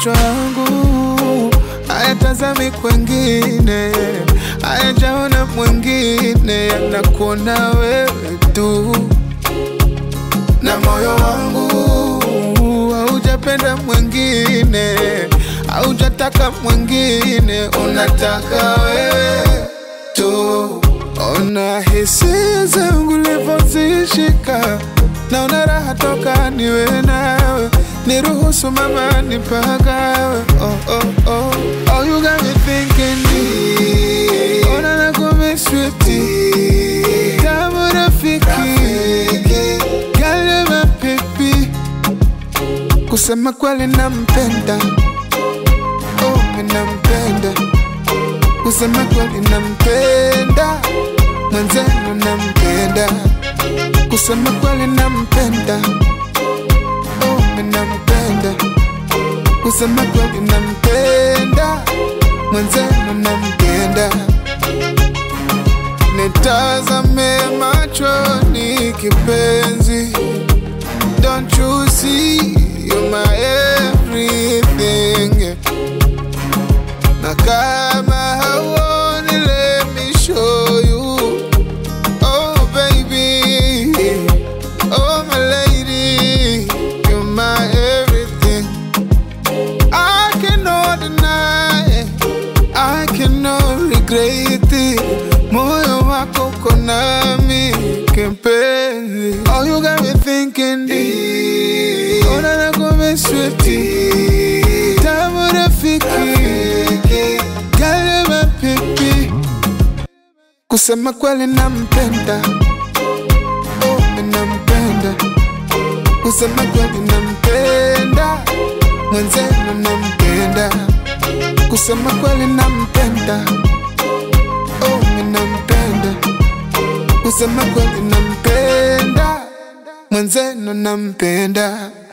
macho yangu hayatazami kwengine, hayajaona mwingine, yanakuona wewe tu, na moyo wangu haujapenda mwingine, haujataka mwingine, unataka wewe tu. Ona hisia zangu livyozishika, naona raha toka niwe nawe, niruhusu mama nipagawe. Oh, oh, oh. Oh, you got me thinking deep. Ona nakumiss sweetie, tamu rafiki, gale mapipi, kusema kweli nampenda, oh, mi nampenda kusema kweli nampenda, mwenzenu nampenda, kusema kweli nampenda, oh, mi nampenda, kusema kweli nampenda, mwenzenu nampenda. Nitazame machoni kipenzi, don't you see you're my everything na kama hauoni, let me show you. Oh baby, oh my lady, you're my everything. I cannot deny, I cannot regret it. Moyo wako uko nami kipenzi. Oh, you got me thinking deep. Ona nakumiss sweetie, tamu rafiki, gale mapipi, kusema kweli nampenda, oh, mi nampenda, kusema kweli nampenda, mwenzenu nampenda, kusema kweli nampenda, oh, mi nampenda, kusema kweli nampenda, mwenzenu nampenda.